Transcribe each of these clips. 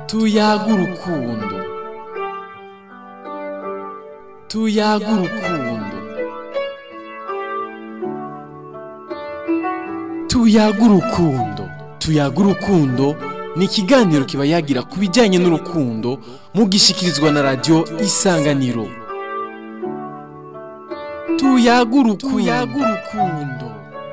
tuyaga urukundo tuyaga urukundo tuyaga urukundo tuyaga urukundo ni ikiganiro kiba yagira ku bijyanye n'urukundo mugishikirizwa na radiyo isanganiro tuyaga urukundo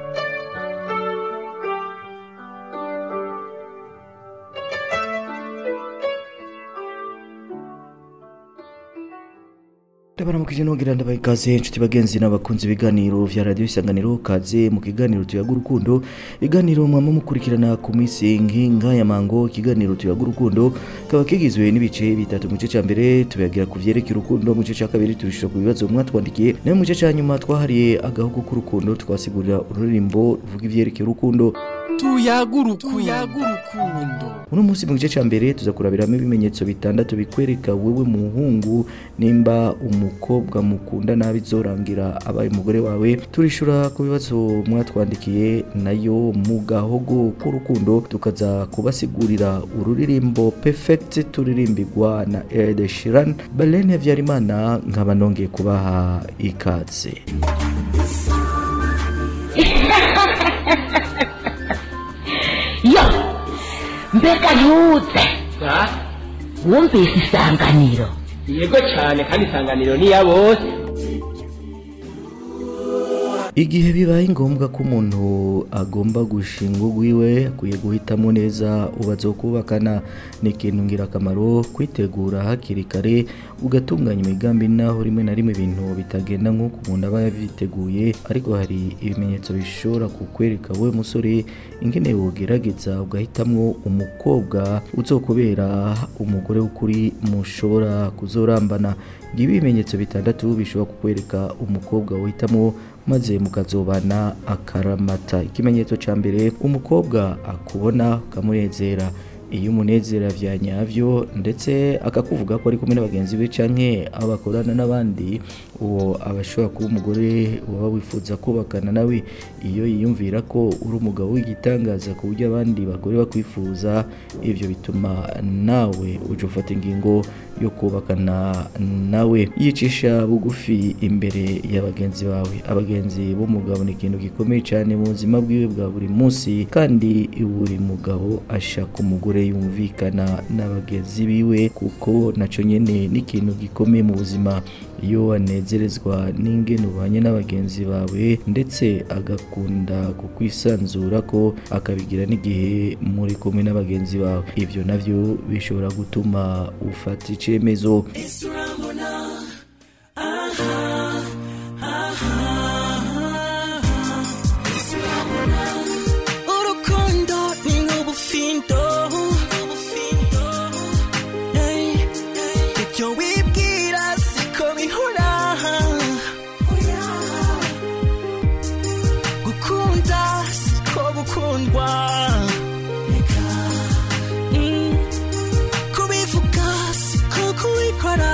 ndabaramukije nongera ndabaha ikaze inshuti bagenzi n'abakunzi ibiganiro vya radiyo isanganiro kaze mu kiganiro tuyaga urukundo ibiganiro mwama mukurikirana ku minsi nk'inka ya mango ikiganiro tuyaga urukundo kaba kigizwe n'ibice bitatu mu gice ca mbere tuyagira ku vyerekeye urukundo mu gice ca kabiri tubishura ku bibazo mwatwandikiye nayo mu gice ca nyuma twahariye agahugu k'urukundo twasigurira ururirimbo ruvuga ivyerekeye urukundo tuyaga urukundo uno munsi mu gice ca mbere tuza kurabiramo ibimenyetso bitandatu bikwereka wewe muhungu nimba umukobwa mukunda nabi zorangira abaye umugore wawe turishura ku bibazo mwatwandikiye nayo mu gahogo k'urukundo tukaza kubasigurira ururirimbo perfect turirimbirwa na Ed Sheeran Belen Havyarimana nkaba nongeye kubaha ikaze yo mbega ntutse wumvise isanganiro yego cyane kandi isanganiro ni iya bose igihe bibaye ngombwa ko umuntu agomba gushinga urwiwe akwiye guhitamo neza uwo azokubakana ni ikintu ngirakamaro kwitegura hakiri kare ugatunganya imigambi naho rimwe na rimwe ibintu bitagenda nk'uko umuntu aba yabiteguye ariko hari ibimenyetso bishobora kukwereka wowe musore ingene wogerageza ugahitamwo umukobwa uzokubera umugore w'ukuri mushobora kuzorambana ngibi ibimenyetso bitandatu bishobora kukwereka umukobwa wohitamo maze mukazobana akaramata ikimenyetso ca mbere umukobwa akubona ukamunezera iyo umunezera vya nyavyo ndetse akakuvuga ko ari kumwe n'abagenzi be canke abo bakorana n'abandi uwo aba ashobora kuba umugore waba wifuza kubakana nawe iyo yiyumvira ko uri umugabo w'igitangaza ku buryo abandi bagore bakwifuza ivyo bituma nawe uje ufata ingingo yo kubakana nawe yicisha bugufi imbere ya bagenzi bawe abagenzi b'umugabo ni ikintu gikomeye cyane mu buzima bwiwe bwa buri munsi kandi buri mugabo ashaka umugore yumvikana n'abagenzi biwe kuko naco nyene ni ikintu gikomeye mu buzima iyo wanezerezwa n'ingene ubanye n'abagenzi bawe ndetse agakunda kukwisanzura ko akabigira n'igihe muri kumwe n'abagenzi bawe ivyo navyo bishobora gutuma ufata icemezo urukundo ni nk'ubufindo Hey, ibyo wibwira siko bihora gukunda siko gukundwa Mm, kubivuga siko kubikora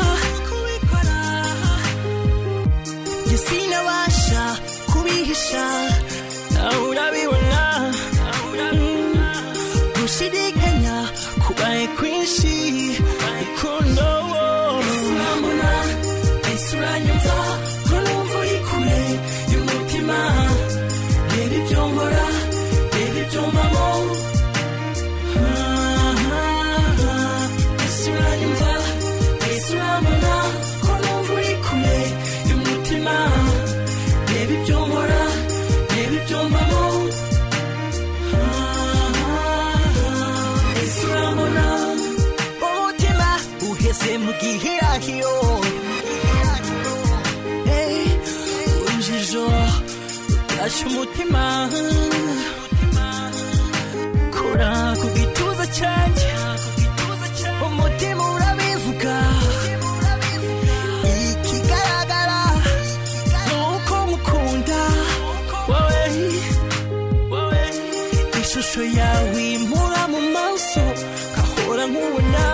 njye sinabasha kubihisha nawe urabibona Mm, gushidikanya kubaye kwinshi rukundo urambona ese uranyumva ko numva uri kure y'umutima reba ibyo nkora reba ibyo mbamo ese uranyumva ese urambona ko numva uri kure y'umutima reba ibyo nkora reba ibyo mbamo ese urambona umutima uheze mu gihirahiro Hey, urujijo rutashe umutima kora ku gituza cyanjye umutima urabivuga ikigaragara ni uko mukunda wowe wowe ishusho yawe impura mu maso kahora nkubona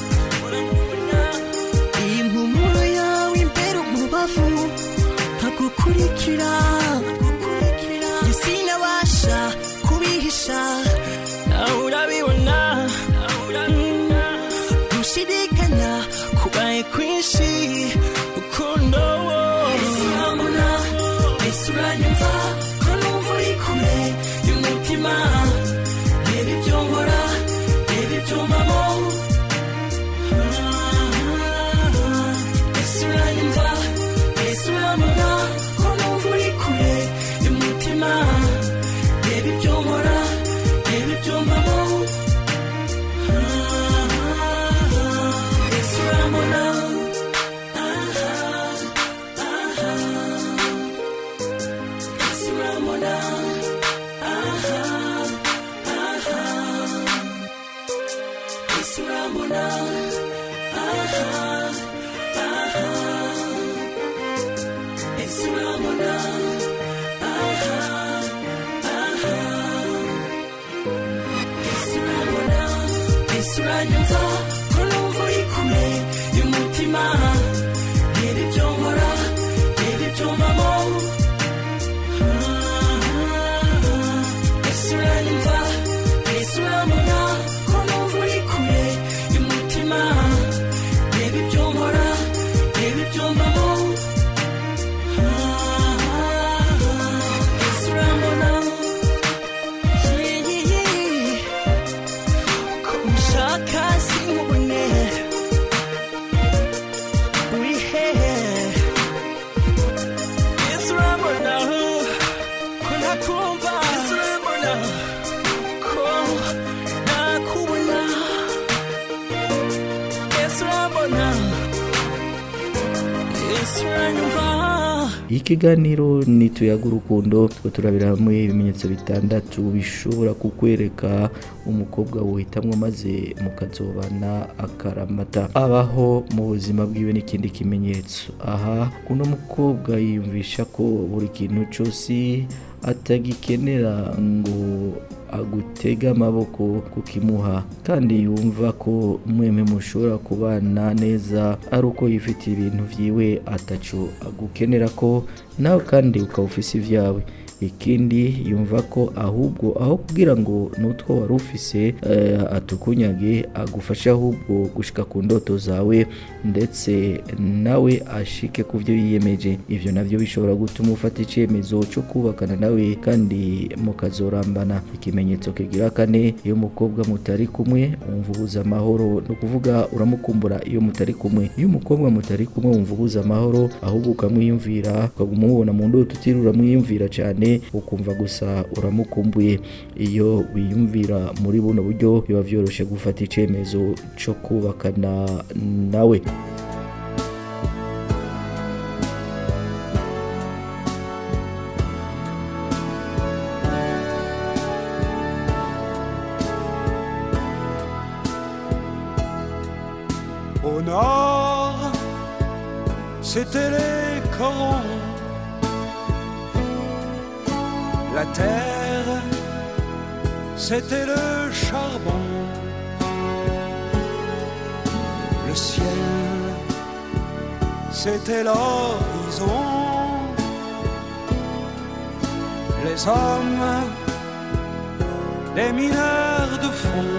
impumuro yawe imbere umubavu nkagukurikira njye sinabasha kubihisha nawe urabibona Mm, urambona aha aha ese urambona aha aha ese urambona ese uranyumva ko numva uri kure y'umutima reba ibyo nkora reba ibyo mbamo ese uranyumva ese urambona ko numva uri kure y'umutima reba ibyo nkora reba ibyo mbamo ese urambona Yeah, yeah, yeah. ko ushaka sinkubone uri hehe ese urambona ko ntakumva ese urambona ko ntakubona ese urambona ese uranyumva ikiganiro ni tuyaga urukundo two turabira hamwe ibimenyetso bitandatu bishobora kukwereka umukobwa wohitamwo maze mukazobana akaramata abaho mu buzima bwiwe n'ikindi kimenyetso aha uno mukobwa yiyumvisha ko buri kintu cyose atagikenera ngo agutega amaboko kukimuha kandi yumva ko mwemwe mushobora kubana neza ari uko yifitiye ibintu vyiwe ataco agukenera ko nawe kandi ukaba ufise ivyawe ikindi yumva ko ahubwo aho kugira ngo n'utwo wari ufise eh, atukunyage agufashe ahubwo gushika ku ndoto zawe ndetse nawe ashike ku byo yiyemeje ivyo navyo bishobora gutuma ufata icyemezo cyo kubakana nawe kandi mukazorambana ikimenyetso kigira kane iyo umukobwa mutari kumwe wumva ubuze amahoro ni ukuvuga uramukumbura iyo mutari kumwe iyo umukobwa mutari kumwe wumva ubuze amahoro ahubwo ukamwiyumvira ukaguma umubona mu ndoto utiriwe uramwiyumvira cyane ukumva gusa uramukumbuye iyo wiyumvira muri buno buryo biba byoroshye gufata icyemezo cyo kubakana nawe Au nord, c'était les corons. La terre, c'était le charbon. Le ciel, c'était l'horizon. Les hommes, les mineurs de fond.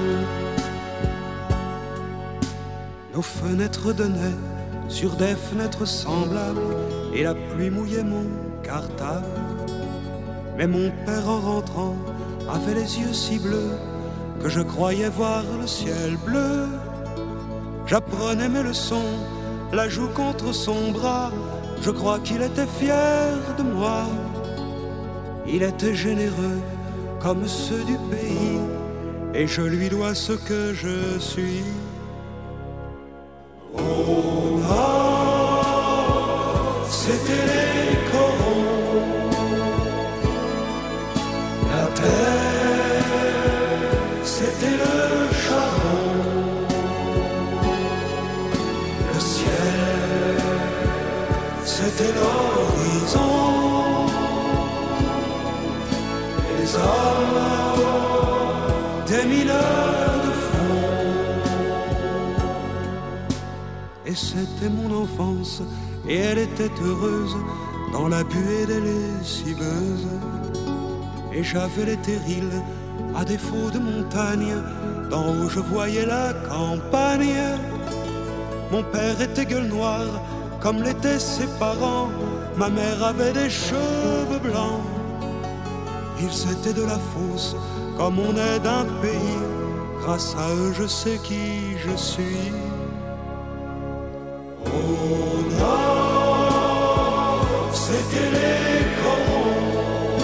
Nos fenêtres donnaient sur des fenêtres semblables et la pluie mouillait mon cartable. Mais mon père en rentrant avait les yeux si bleus que je croyais voir le ciel bleu. J'apprenais mes leçons, la joue contre son bras. Je crois qu'il était fier de moi. Il était généreux comme ceux du pays et je lui dois ce que je suis. Au nord, c'était les corons. La terre, c'était le charbon. Le ciel, c'était l'horizon. Les hommes, des mineurs de fond. Et c'était mon enfance, et elle était heureuse dans la buée des lessiveuses. Et j'avais les terrils, à défaut de montagne, d'en haut je voyais la campagne. Mon père était gueule noire, comme l'étaient ses parents. Ma mère avait des cheveux blancs. Ils étaient de la fosse, comme on est d'un pays. Grâce à eux, je sais qui je suis. Au nord, c'était les corons.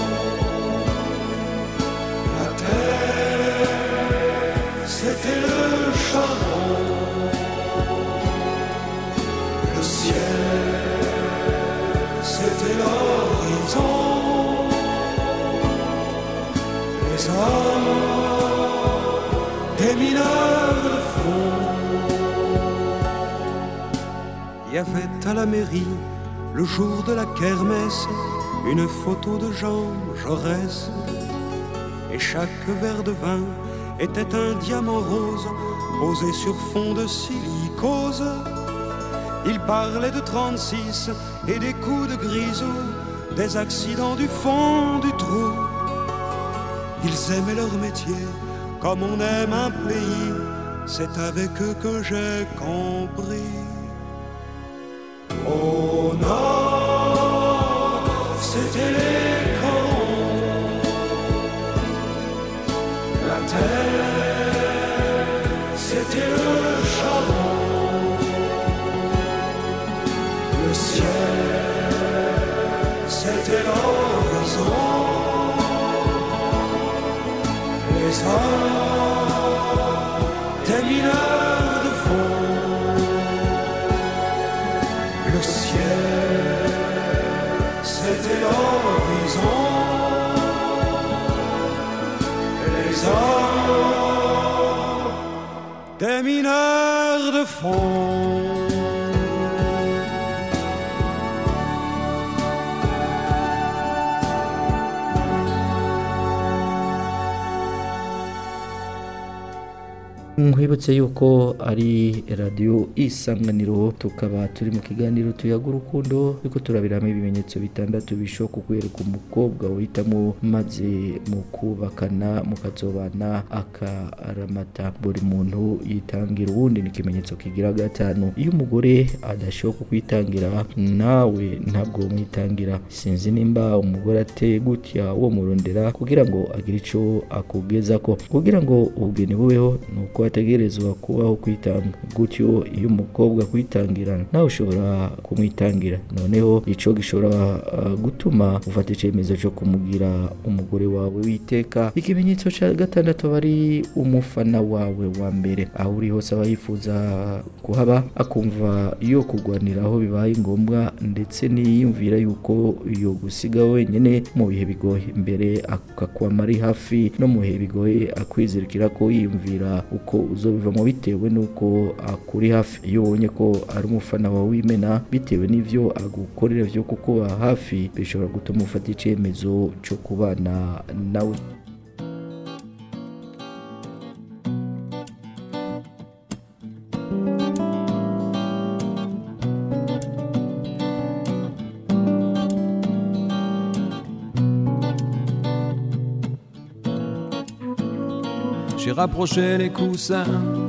La terre, c'était le charbon. Le ciel, c'était l'horizon. Les hommes, des mineurs de fond. Il y avait à la mairie, le jour de la kermesse, une photo de Jean Jaurès. Et chaque verre de vin était un diamant rose posé sur fond de silicose. Il parlait de 36 et des coups de grisou, des accidents du fond du trou. Ils aimaient leur métier comme on aime un pays, c'est avec eux que j'ai compris. Au nord, c'était les corons. La terre, c'était le charbon. Le ciel, c'était l'horizon. Les hommes, des mineurs de fond. Le ciel, c'était l'horizon. Les hommes, des mineurs de fond. nkwibutse yuko ari radiyo isanganiro tukaba turi mu kiganiro tuyaga urukundo ariko turabiramo ibimenyetso bitandatu bishoboka kukwereka umukobwa uhitamo maze mu kubakana mukazobana akaramata buri muntu yitangira uwundi ni ikimenyetso kigira gatanu iyo umugore adashoboka kukwitangira nawe ntabwo mwitangira sinzi nimba umugore ateye gutya uwo murondera kugira ngo agire icyo akugeza ko kugira ngo ubugeni bubeho ni uko hategerezwa kubaho kwitanga gutyo iyo umukobwa kwitangira nawe ushobora kumwitangira noneho icyo gishobora uh, gutuma ufata icyemezo cyo kumugira umugore wawe witeka ikimenyetso cya gatandatu aba ari umufana wawe wa mbere aho uri hose aba yifuza kuhaba akumva yo kugwanira aho bibaye ngombwa ndetse niyumvira yuko yo gusiga wenyine mu bihe bigoye mbere akakwama ari hafi no mu bihe bigoye akwizirikira ko yiyumvira uko uzobivamo bitewe n'uko akuri hafi iyo ubonye ko ari umufana wawe w'imena bitewe n'ibyo agukorera byo kukuba hafi bishobora gutuma ufata icyemezo cyo kubana nawe J'ai rapproché les coussins,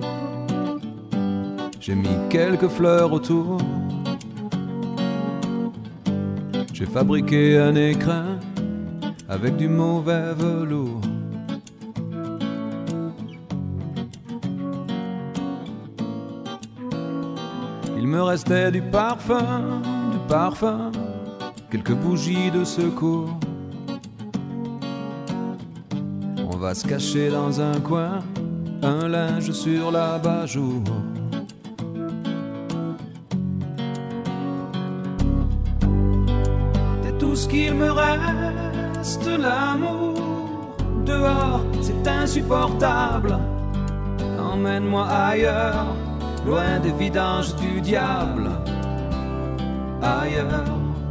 j'ai mis quelques fleurs autour. J'ai fabriqué un écrin avec du mauvais velours. Il me restait du parfum, du parfum, quelques bougies de secours. On va se cacher dans un coin, un linge sur la bajour. C'est tout ce qu'il me reste, l'amour. Dehors, c'est insupportable. Emmène-moi ailleurs, loin des vidanges du diable. Ailleurs.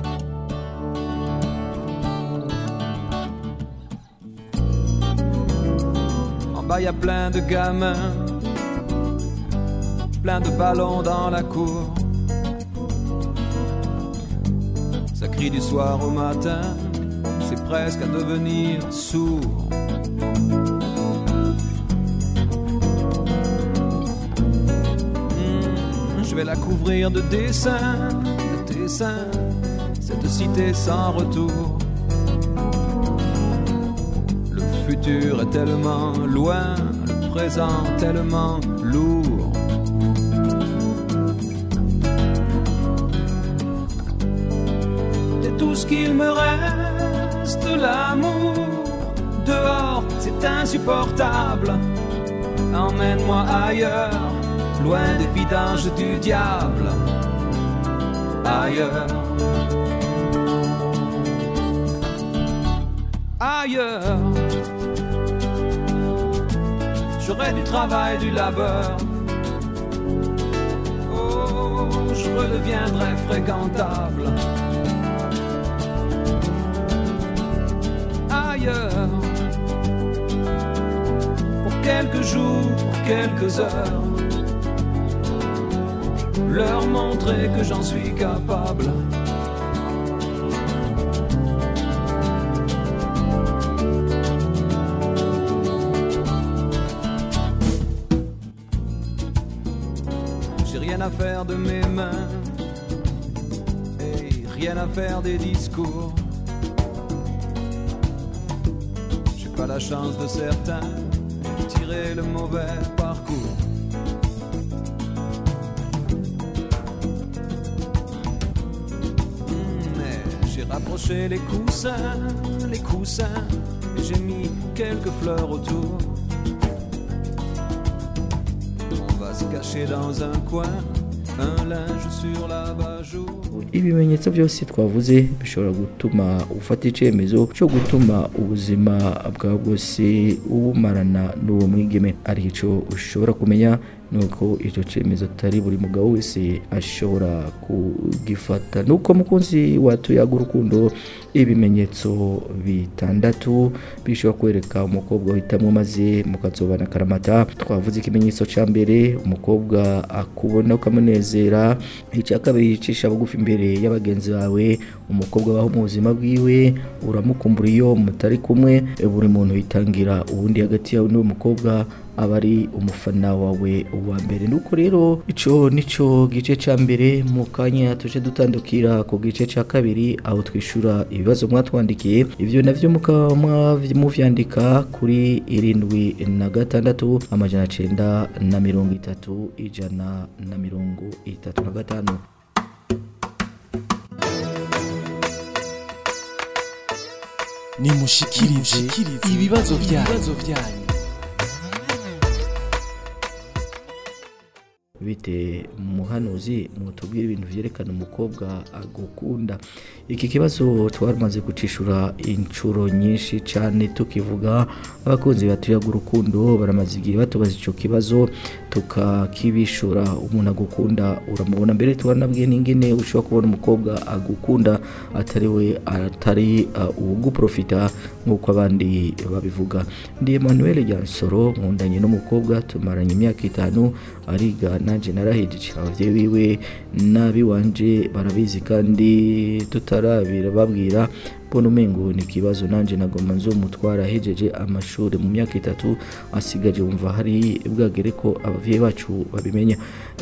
En bas, y a plein de gamins, plein de ballons dans la cour. Ça crie du soir au matin, c'est presque à devenir sourd. Hmm, Je vais la couvrir de dessins, de dessins, cette cité sans retour. Le futur est tellement loin, le présent tellement lourd. C'est tout ce qu'il me reste, l'amour. Dehors, c'est insupportable. Emmène-moi ailleurs, loin des vidanges du diable. Ailleurs. Ailleurs. j'aurai du travail, du labeur. Oh, je redeviendrai fréquentable. Ailleurs, pour quelques jours, pour quelques heures, leur montrer que j'en suis capable. J'ai rien à faire de mes mains et rien à faire des discours. J'ai pas la chance de certains de tirer le mauvais parcours. Hmm, Mais j'ai rapproché les coussins, les coussins, et j'ai mis quelques fleurs autour. On va se cacher dans un coin, un linge sur l'abat-jour. ibimenyetso byose twavuze bishobora gutuma ufata icyemezo cyo gutuma ubuzima bwawe bwose ubumarana n'uwo mwigeme ari icyo ushobora kumenya nuko icyo cyemezo atari buri mugabo wese ashobora kugifata nuko mukunzi watuyaga urukundo ibimenyetso bitandatu bishobora kwereka umukobwa uhitamo maze mukazobana akaramata twavuze ikimenyetso cya mbere umukobwa akubona ukamunezera icya kabiri yicisha bugufi imbere y'abagenzi bawe umukobwa abaho mu buzima bwiwe uramukumbura iyo mutari kumwe buri muntu yitangira ubundi hagati yawe n'uwo mukobwa aba ari umufana wawe uwa mbere nuko rero ico nico gice ca mbere mu kanya tuje dutandukira ku gice ca kabiri aho twishura ibibazo mwatwandikiye ivyo navyo mukaba mwav- muvyandika kuri irindwi na gatandatu amajana cenda na mirongo itatu ijana na mirongo itatu na gatanu nimushikirize ibibazo byanyu bite muhanuzi mutubwire ibintu vyerekana umukobwa agukunda iki kibazo twamaze gucishura inshuro nyinshi cyane tukivuga abakunzi batuyaga urukundo baramaze igihe batubaza ico kibazo tukakibishura umuntu agukunda uramubona mbere tubanabwiye n'ingene ushobora kubona umukobwa agukunda atari we atari uh, uwuguprofita nk'uko abandi babivuga ndi Emmanuel Jansoro nkundanye n'umukobwa tumaranye imyaka itanu ariga nanje narahejeje abavyeyi biwe nabi wanje barabizi kandi tutarabira babwira mbona umengo ni ikibazo nanje nagoma nzomutwara ahejeje amashuri mu myaka itatu asigaje wumva hari bwagere ko abavyeyi bacu babimenya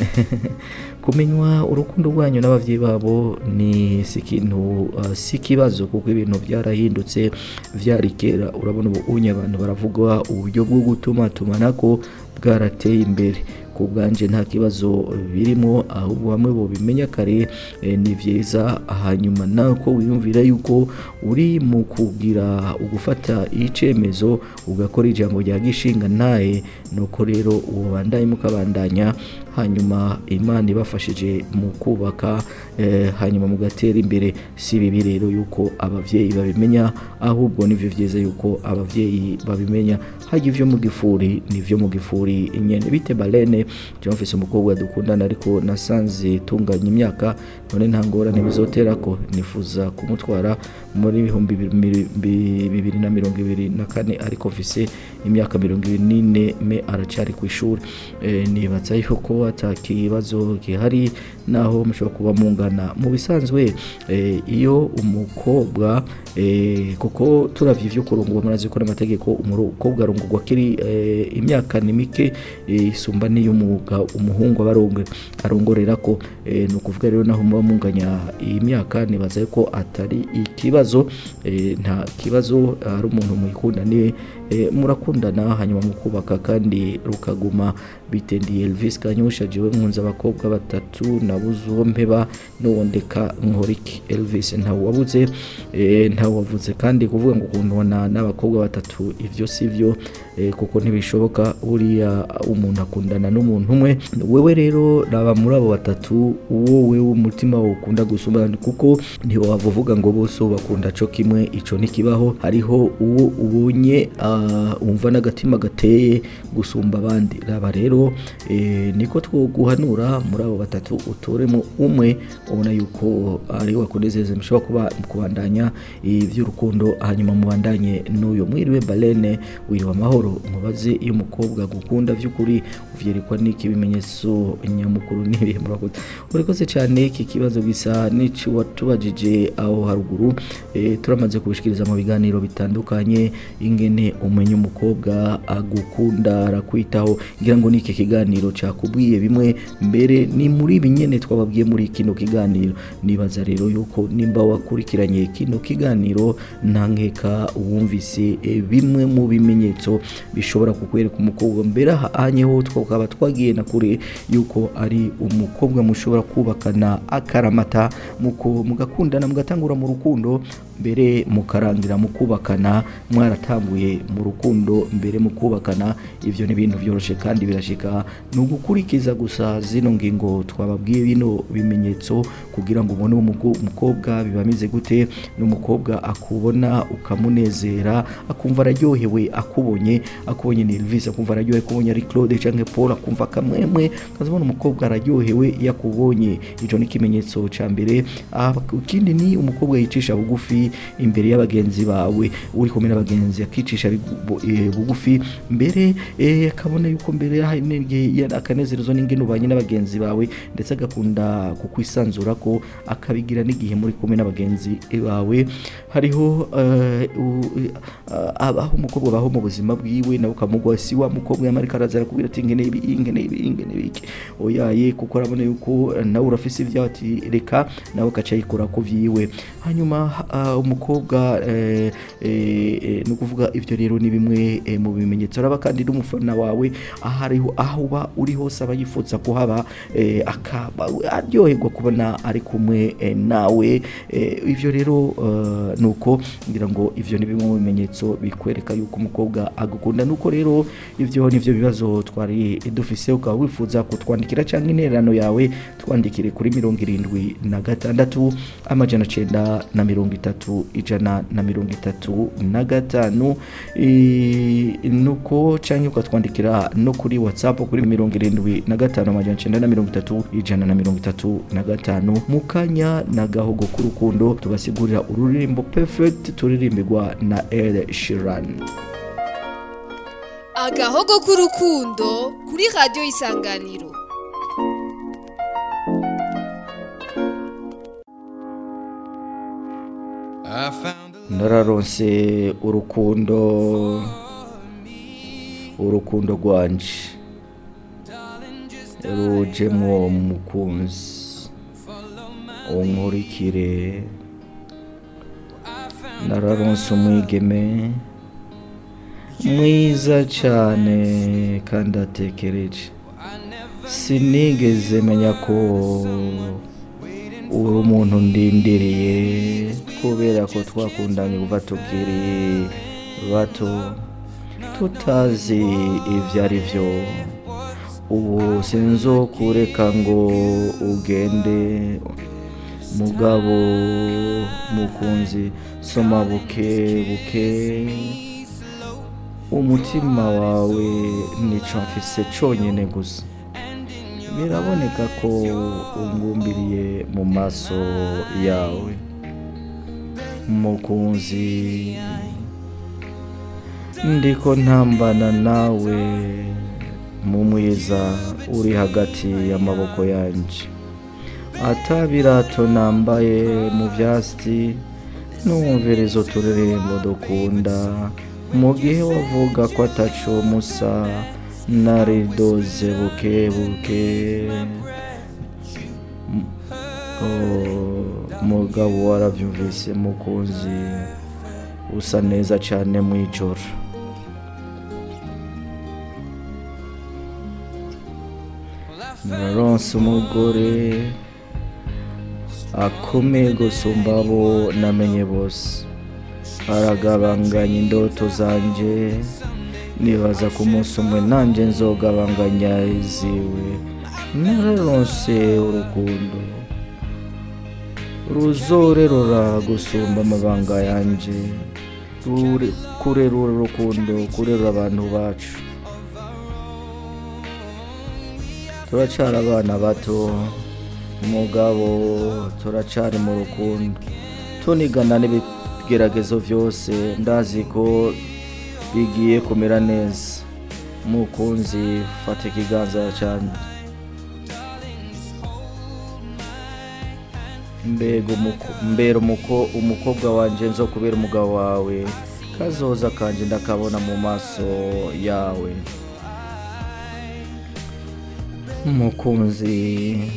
kumenywa urukundo rwanyu n'abavyeyi babo ni si ikintu uh, si ikibazo kuko ibintu byarahindutse vyari kera urabona ubu unye abantu baravuga uburyo bwo gutuma tumanako bwarateye imbere ku bwanje nta kibazo birimo ahubwo bamwe bo bimenya kare eh, ni vyiza hanyuma nako wiyumvira yuko uri mu kugira ugufata icemezo ugakora ijambo rya gishinga ntaye nuko rero uwo bandaye mukabandanya hanyuma imana ibafashije mu kubaka eh, hanyuma mugatera imbere si bibi rero yuko abavyeyi babimenya ahubwo nivyo vyiza yuko abavyeyi babimenya hajya ivyo mu gifuri nivyo mu gifuri nyene bite balene jean mfise umukobwa dukundana ariko nasanze tunganya imyaka none nta ngorane bizotera ko nifuza kumutwara muri ibihumbi bibiri- bi- bibiri na mirongo ibiri na kane ariko mfise imyaka mirongo ibiri n'ine me aracari ku ishuri Eh, nibaza yuko ata kibazo gihari naho mushobora kuba mungana mu bisanzwe eh, iyo umukobwa eh, kuko turavye ivyo kurungurwa murazi ko n'amategeko umukobwa arungurwa kiri eh, imyaka ni mike eh, isumba n'iy'umuga umuhungu aba arongo- arongorera ko eh, ni ukuvuga rero naho muba munganya iyi myaka nibaza ko atari ikibazo eh, nta kibazo ari umuntu muyikundaniye eh, murakundana hanyuma mukubaka kandi rukaguma bitendiye Elvis Kanyusha jewe nkunze abakobwa batatu nabuze uwo mpeba n'uwo ndeka nkoriki Elvis ntawe wabuze eh, ntawe wavuze kandi kuvuga ngo ukundana n'abakobwa batatu ivyo sivyo eh, kuko ntibishoboka buriya umuntu akundana n'umuntu umwe wewe rero raba muri abo batatu uwo wewe umutima wawe ukunda gusumba kuko ntiwava uvuga ngo bose uwo bakunda ugukunda co kimwe ico ntikibaho hariho uwo ubonye ah, wumva n'agatima gateye gusumba abandi raba rero eh, niko twoguhanura muri abo batatu utoremo umwe ubona yuko ari wakunezeza mushobora kuba kubandanya iby'urukundo hanyuma mubandanye n'uyo mwiriwe balene wiriwe amahoro mubaze iyo umukobwa gukunda by'ukuri uvyerekwa n'iki bimenyetso nyamukuru n'ibihe murakoze urikoze cyane iki kibazo gisa n'ici watubajije aho haruguru eh, turamaze kubishikiriza mu biganiro bitandukanye ingene umenya umukobwa agukunda arakwitaho ngira ngo niki kiganiro cakubwiye bimwe mbere ni muri ibi nyene twababwiye muri kino kiganiro nibaza rero yuko nimba wakurikiranye kino kiganiro nta nkeka wumvise eh, bimwe mu bimenyetso bishobora kukwereka umukobwa mbere ahanyeho twakaba twagiye na kure yuko ari umukobwa mushobora kubakana akaramata muko mugakundana mugatangura mu rukundo mbere mukarangira mu kubakana mwaratanguye mu rukundo mbere mu kubakana ivyo ni ibintu byoroshe kandi birashika ni ugukurikiza gusa zino ngingo twababwiye bino bimenyetso kugira ngo ubone uwo mugo- umukobwa bibamize gute n'umukobwa akubona ukamunezera akumva araryohewe akubonye akubonye ni Elvis akumva araryohewe akubonye ari Claude canke Paul akumva kamwemwe kazabona umukobwa araryohewe yakubonye ico ni ikimenyetso ca mbere Ah, ikindi ni umukobwa yicisha bugufi imbere y'abagenzi bawe uri kumwe n'abagenzi akicisha bigu- bu- eh, bugufi mbere eh, akabona yuko mbere hari n'igihe ya- akanezerezwa n'ingene ubanye n'abagenzi bawe ndetse agakunda kukwisanzura ko akabigira n'igihe muri kumwe n'abagenzi bawe hariho eh, u- eh, abaho umukobwa abaho mu buzima bwiwe nawe ukamugwa si wa mukobwa yamarika araza arakubwira ati ingene ibi ingene ibi ingene iki oyaye kuko arabona yuko eh, nawe urafise ibyawe ati reka nawe akaca yikora ku vyiwe hanyuma ah, umukobwa eh, eh, eh, ni ukuvuga ivyo rero ni bimwe eh, mu bimenyetso araba kandi n'umufana wawe aho ariho aho uba uri hose aba yifuza kuhaba eh, akaba aryoherwa kubona ari kumwe eh, nawe eh, ivyo rero eh, nuko ngira ngo ivyo ni bimwe mu bimenyetso bikwereka yuko umukobwa agukunda nuko rero ivyo nivyo bibazo twari dufise ukaba wifuza kutwandikira cyangwa intererano yawe twandikire kuri mirongo irindwi na gatandatu amajana cenda na mirongo itatu ijana na mirongo itatu na gatanu I- nuko cyangwa ukatwandikira no kuri whatsapp kuri mirongo irindwi na gatanu amajana cenda na mirongo itatu ijana na mirongo itatu na gatanu mu kanya na gahogo k'urukundo tubasigurira ururirimbo perfect turirimbirwa na El Sheeran agahogo k'urukundo kuri radiyo isanganiro nararonse urukundo urukundo rwanje rujemwo mukunzi unkurikire nararonse umwigeme mwiza cyane kandi atekereje sinigeze menya ko uri umuntu ndindiriye kubera ko twakundanye kuva tukiri bato tutazi ibyo ari byo ubu sinzokureka ngo ugende mugabo mukunzi soma buke buke umutima wawe nico mfise conyene gusa biraboneka ko ungumbiriye mu maso yawe mukunzi ndiko ntambana nawe mu mwiza uri hagati y'amaboko yanje atabirato nambaye mu vyasti numvirizo turirimbo dukunda mu gihe wavuga ko ataco musa naridoze buke buke M- oh, mugabo waravyumvise mukunzi usa neza cane mw'ijoro nararonse umugore akomeye gusumba abo namenye bose aragabanganya indoto zanje nibaza ku munsi umwe nanjye nzogabanganya iziwe nararonse urukundo ruzorerora gusumba amabanga yanje Rure- kurerura urukundo kurerura abantu bacu turacara abana bato mugabo turacari mu rukundo tunigana n'ibigeragezo byose ndazi ko bigiye kumera neza mukunzi fata ikiganza cyane mbega umuko- mbera umuko umukobwa wanje nzo kubera umugabo wawe kazoza kanje ndakabona mu maso yawe mukunzi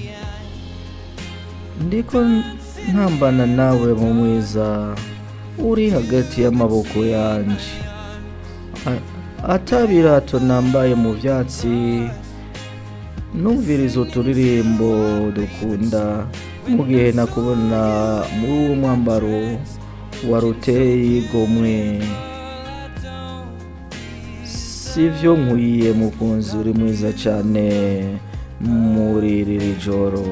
ndiko ntambana nawe mu mwiza uri hagati y'amaboko yanje A- atabirato nambaye mu byatsi numviriza uturirimbo dukunda mu gihe nakubona muri uwo mwambaro waruteye igomwe sivyo nkwiye mukunzi uri mwiza cyane muri iri joro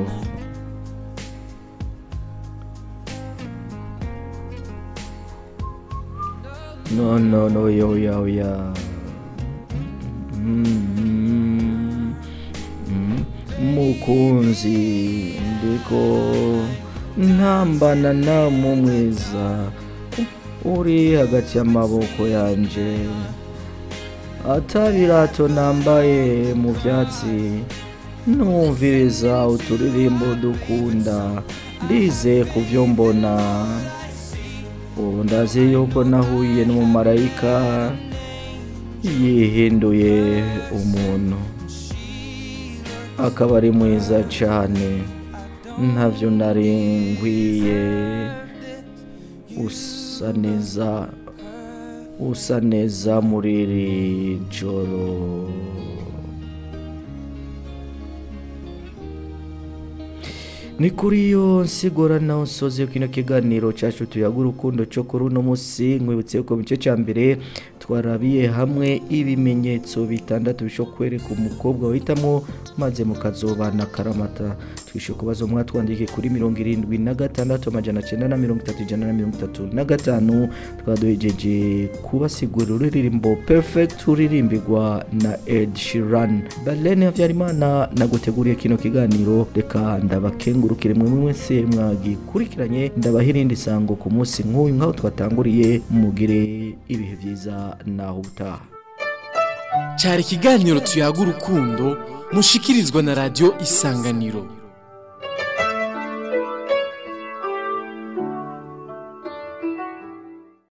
no no no yo yo ya Mm, mm, mukunzi ndiko ntambana na mu mwiza uri hagati y'amaboko yanje atabirato nambaye mu byatsi numviriza uturirimbo dukunda ndize ku byo mbona ubu ndazi yuko nahuye n'umumarayika yihinduye umuntu akaba ari mwiza cyane ntabyo nari nkwiye usa neza usa neza muri iri joro ni kuri iyo nsigura nawe nsoze kino kiganiro cyacu tuyaga urukundo cyo kuri uno munsi nkwibutse ko mu gice cya mbere twarabiye hamwe ibimenyetso bitandatu bishobora kwereka umukobwa wahitamo maze mukazobana karamata twishyura kubazo mwatwandike kuri mirongo irindwi na gatandatu amajana cyenda na mirongo itatu ijana na mirongo itatu na gatanu twaduhejeje kubasigurira ururirimbo perfect uririmbirwa na ed shiran balene habyarimana naguteguriye kino kiganiro reka ndabakengurukire mwe mwese mwagikurikiranye ndabaha irindi sango ku munsi nk'uyu nk'aho twatanguriye mugire ibihe byiza naho ubutaha cyari ikiganiro tuyaga urukundo mushikirizwa na radiyo isanganiro